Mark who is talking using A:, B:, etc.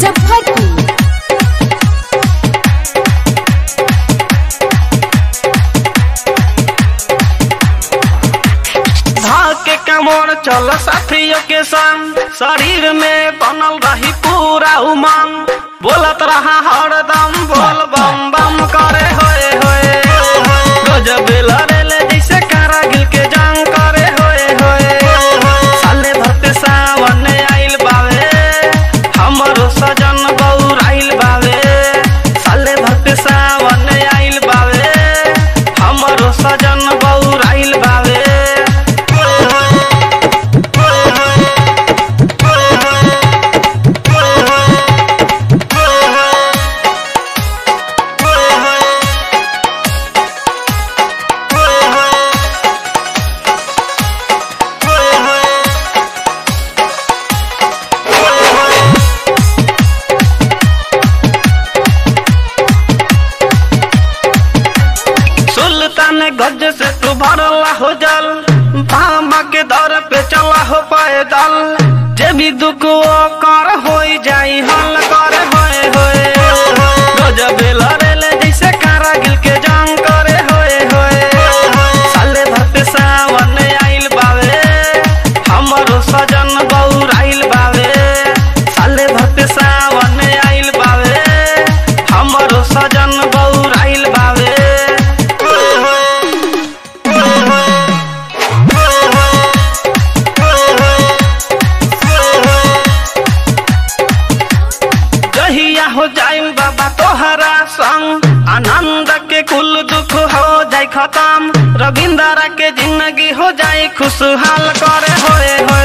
A: मुजफ्फरपुर
B: धाके कमर चल साथियों के संग शरीर में बनल रही पूरा उमंग बोलत रहा हरदम बोल बम बम करे होए होए गजब लड़ेले जैसे कारागिल के जंग करे होए होए साले धरते सावन आइल बावे हमरो सजन बौर आइल बावे साले धरते सावन आइल बावे हमरो सजन बौर आइल बावे सुल्तान गज से तू भरला हो जल पामा के दर पे चला हो पैदल जे भी दुख वो कर हो जाई हल कर होए होए गजब लड़ेले जैसे कारागिल के जंग करे होए होए साले धरते सावन आइल बावे हमरो सजन बौर आइल बावे साले धरते सावन आइल बावे हमरो सजन बौर आइल बावे जहिया हो जाए बाबा तोहरा संग आनंद के कुल दुख हो जाए खत्म रविंदर के जिंदगी हो जाए खुशहाल करे होए होए